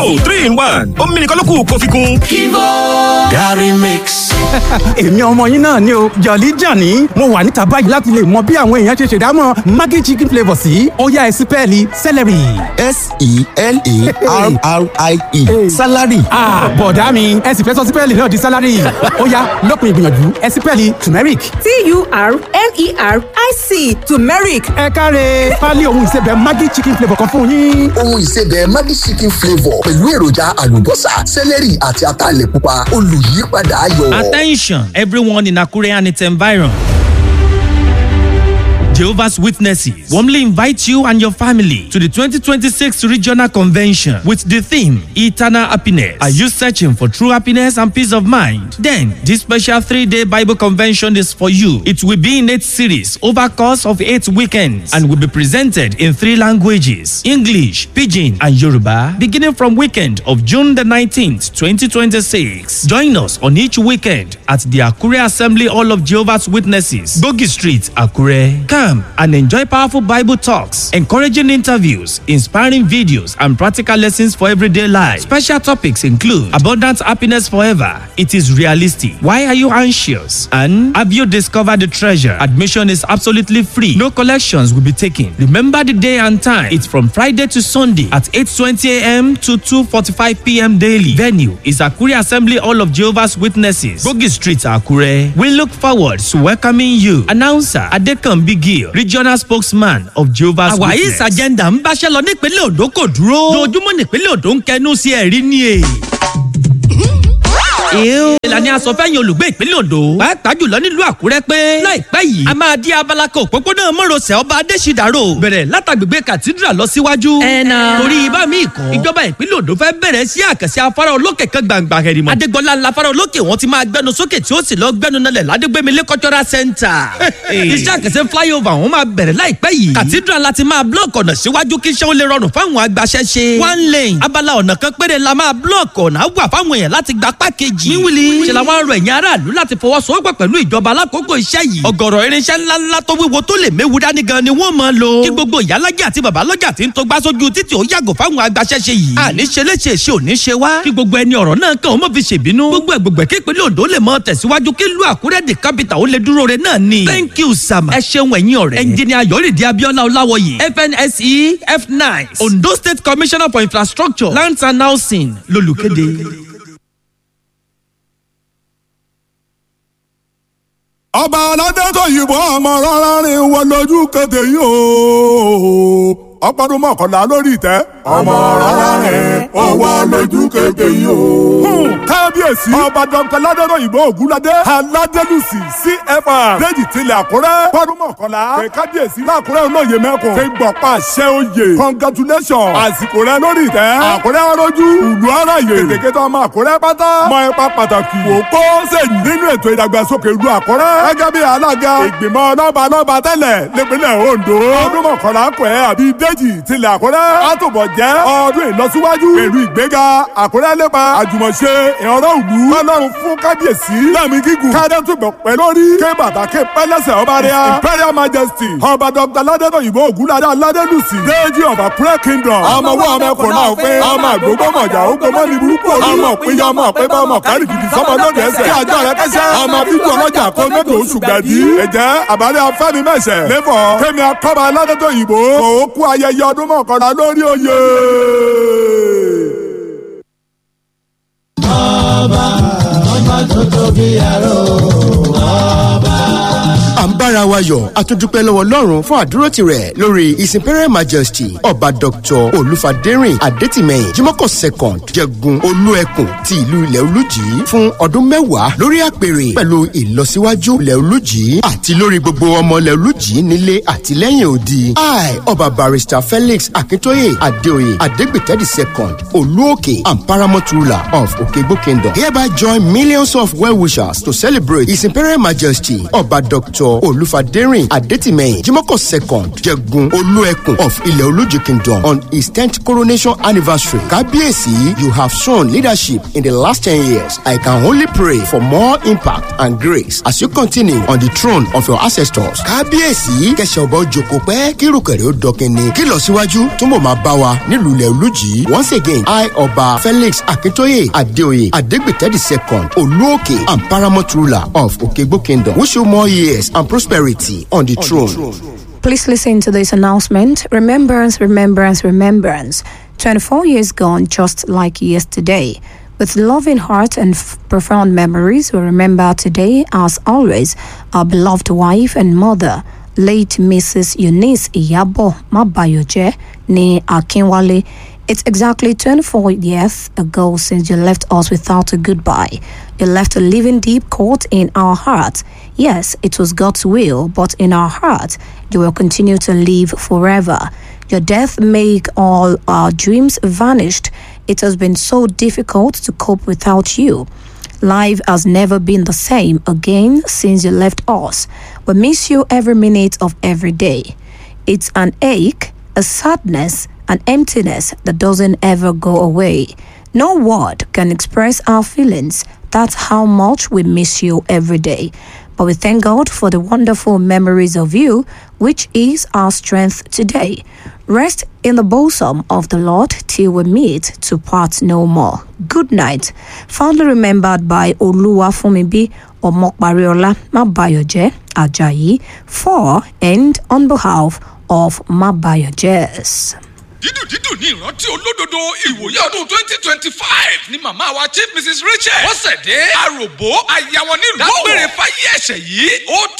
three in one omi nìkan ló kù kó fi kún. Kivo Gary Mix. èmi ọmọ yín náà ni o jọ̀lí jàní mo wà níta báyìí láti lè mọ bí àwọn èèyàn ṣe ṣèdámọ̀ maggi chicken flavour sí ọ̀yá ẹ̀sìn pẹ́ẹ́lí celery. s-e-l-a-r-r-i-e salary. bọ̀dá mi ẹ̀sìn fẹ́ sọ sí pẹ́ẹ́lí náà di salary ọ̀yá lópin ìgbìyànjú ẹ̀sìn pẹ́ẹ́lí turmeric. t-u-r-m-e-r-i-c turmeric ẹ káre pálí ohun ìsebẹ̀ maggi chicken flavour kan fún yín. ohun ìsebẹ̀ maggi chicken flavour pẹ̀lú èròjà àlùbọ́sà celery àti ataalẹ̀ pupa olùyípadà ayọ̀. Attention, everyone in Akure and its environ. Jehovah's Witnesses warmly invite you and your family to the 2026 Regional Convention with the theme Eternal Happiness. Are you searching for true happiness and peace of mind? Then, this special three day Bible convention is for you. It will be in eight series over course of eight weekends and will be presented in three languages English, Pidgin, and Yoruba, beginning from weekend of June the 19th, 2026. Join us on each weekend at the Akure Assembly Hall of Jehovah's Witnesses, Bogi Street, Akure. Come and enjoy powerful Bible talks, encouraging interviews, inspiring videos, and practical lessons for everyday life. Special topics include abundant happiness forever. It is realistic. Why are you anxious? And have you discovered the treasure? Admission is absolutely free. No collections will be taken. Remember the day and time. It's from Friday to Sunday at 8:20 a.m. to 2:45 p.m. daily. Venue is Akure Assembly Hall of Jehovah's Witnesses, Bogi Street, Akure. We look forward to welcoming you. Announcer Adekambi Gill, Regional Spokesman of Jehovah's àwáyé Witnesses. ìsàjẹ́ndà ń báṣẹ́ lọ nípínlẹ̀ Ondo kò dúró. lójúmọ́ nípínlẹ̀ Ondo ń kẹnu sí ẹ̀rí ni è. ìlànà asọ̀fẹ́yìn olùgbé ìpínlẹ̀ Ondo pàápàá jùlọ nílùú Àkúrẹ́ pé láìpẹ́ yìí a máa di abala kan òpópónà mọ́rọ̀sẹ̀ ọba Adéṣídàrò bẹ̀rẹ̀ látàgbègbè cathedral lọ síwájú. ẹ̀nà torí ibà míì kan ìjọba ìpínlẹ̀ Ondo fẹ́ bẹ̀rẹ̀ sí àkànṣe afárá olókè kan gbàǹgbà hẹ̀rìmọ̀. Adégbọlá ńlá afárá olókè wọn ti máa gbẹnu sókè tí ó sì lọ gbẹnu nalẹ̀ ládégbémilé cultural center. iṣẹ́ àkànṣe flyover wọn máa bẹ̀rẹ̀ láìpẹ́ yìí. cathedral láti máa block ọ̀nà síwájú kí iṣẹ́ ó lè rọrùn fáwọn agbaṣẹ́ṣe. one lane abala ọ̀nà kan péré la máa block ọ̀nà wà fáwọn èèyàn láti gba pákéjì. wíwìlì ṣe làwọn arọ ẹ̀yìn aráàlú láti fọwọ́sowọ́pọ̀ pẹ̀lú ìjọba alákòókò iṣẹ́ yìí. ọ̀gọ̀rọ̀ irinṣẹ́ ńláńlá tó wíwo tó lè méwu dání gan ni wọ́n máa lò. kí gbogbo ìyálàjẹ àti babalọ́jà tí ń tó gbá sójú títì ó yàgò fáwọn agbaṣẹ́ṣe yìí. àní ṣe léṣe ṣe ò ní ṣe wá. kí gbogbo ẹni ọ̀rọ̀ náà kàn ó mọ̀ fi ṣèbínú. gbogbo ẹ̀gbọ̀gbẹ̀ kí ìpínlẹ̀ Ondo lè mọ tẹ̀síwájú kí ìlú Àkúrẹ́ di capital ó lè dúró re náà ni. thank you sama. ẹ ṣeun ẹ̀yin ọ̀rẹ́. ẹnjìnìà Yọ̀rìndé Abíọ́lá Ọláwọyè FNSE F9 Ondo State Commissioner for Infrastructure Lands and Housing lolùkéde. ọba aládẹ́tọ̀ yìnbọn ọmọ rárá rìn wọ lójú kéde yìí o ọpọdún mọ́kànlá lórí ìtẹ́. ọmọ rárá rìn ó wọ lójú kéde yìí o. kábíyèsí ọba dr ládẹ́tọ̀ yìnbọn ògúnládé aládélùsì cfr déjì tilẹ̀ àkúrẹ́ pọ́dún mọ́kànlá kẹ kábíyèsí lákúrẹ́ olóye mẹ́kùn fi gbọ̀pá àṣẹ oyè congratulation àsìkò rẹ lórí ìtẹ́ àkúrẹ́ arójú ìlú aráyè kèkétọ́ ọmọ àkúrẹ́ pátá mọ ipa pàtàkì wò kó sèyí nínú ètò ìdàgbàsókè ìlú àkúrẹ́ gẹ́gẹ́ bí alága ìgbìmọ̀ lọ́ba lọ́ba tẹ́lẹ̀ nípínlẹ̀ Ondo ọdún mọ̀kànlá kọ̀ ẹ́ àbí déjì tilẹ̀ àkúrẹ́ àtòbọ̀ jẹ́ ọdún ìlọsíwájú pẹ̀lú ìgbéga àkúrẹ́ lépa àjùmọ̀ṣe ìrọ̀rọ̀ ìlú ọlọ́run fún kábíyèsí lẹ́mí gígùn kádẹ́tùbọ̀ pẹ́ lórí ké bàtà ké pẹ́lẹ́sẹ̀ ọba rẹ̀ imperial majesty ọba dr ládẹ́tọ̀ òyìnbó ògúnládé aládélùsì déjì ọba àkúrẹ́ kingdom ọmọ wọ ọmọ ẹkùn náà pé ọmọ àgbógbó mọ̀jà ó gbọmọ ní burúkú olú ọmọ òpin ọmọ pé bá ọmọ kárì kìkì sọmọ lóde ẹsẹ̀ kí àjọ rẹ kẹsẹ̀ ọmọ bíbí ọlọ́jà kó mẹ́tò oṣù gbẹ̀dí ẹ̀jẹ̀ àbálẹ̀ afẹ́mi mẹ́sẹ̀ lẹ́fọ̀ kémi akọ́ba aládẹ́tọ̀ òyìnbó kò ó kú ayẹyẹ ọdún mọ̀kànlá lórí oyè. ọba ọba tó tóbi àrò ọba. à ń bára wa yọ̀ a tún dúpẹ́ lọ́wọ́ ọlọ́run fún àdúrótì rẹ̀ lórí his imperial majesty ọba dr olúfadérìn adétìmẹ̀yìn jimoko second jẹgun olúẹkùn ti ìlú ilẹ̀ olújì fún ọdún mẹ́wàá lórí àpèrè pẹ̀lú ìlọsíwájú ilẹ̀ olújì àti lórí gbogbo ọmọ ilẹ̀ olújì nílé àti lẹ́yìn odi i ọba barrister felix akintoye adeoye adegbitedi second olúòkè and paramount ruler of okegbo kingdom hereby join millions of well-wishers to celebrate his imperial majesty ọba dr olúfadérìn olúfadérìn adétìmẹ̀yìn jimoko second jẹgun olúẹkùn of ilẹ̀ olójì kingdom on his tenth coronation anniversary kábíyèsí you have shown leadership in the last ten years i can only pray for more impact and grace as you continue on the throne of your ancestors kábíyèsí kẹsàn ọba òjòkó pẹ́ kírùkẹ̀rẹ̀ ó dọkẹ́ni kí lọ síwájú túnbọ̀ máa bá wa nílùú ilẹ̀ olójì once again i ọba felix akintoye adeoye adegbite the second olúòkè and paramount ruler of okegbo kingdom wish you more years and prosperity on the throne. Please listen to this announcement. Remembrance, remembrance, remembrance. 24 years gone, just like yesterday. With loving heart and f- profound memories, we remember today, as always, our beloved wife and mother, late Mrs. Eunice Iyabo Mabayoje ni Akinwale. It's exactly 24 years ago since you left us without a goodbye. You left a living deep court in our hearts. Yes, it was God's will, but in our hearts, you will continue to live forever. Your death made all our dreams vanished. It has been so difficult to cope without you. Life has never been the same again since you left us. We miss you every minute of every day. It's an ache, a sadness, an emptiness that doesn't ever go away. No word can express our feelings. That's how much we miss you every day. But we thank God for the wonderful memories of you, which is our strength today. Rest in the bosom of the Lord till we meet to part no more. Good night. Fondly remembered by Oluwa Fumibi Omokbariola Mabayoje Ajayi for and on behalf of Mabayojes. dídùn dídùn ní ìrántí olódodo ìwòye ọdún twenty twenty five ni màmá wa chief mrs rachel bọ́sẹ̀dé àròbó àyàwọ̀ nílùú dágbére fáyé ẹ̀ṣẹ̀ yìí ó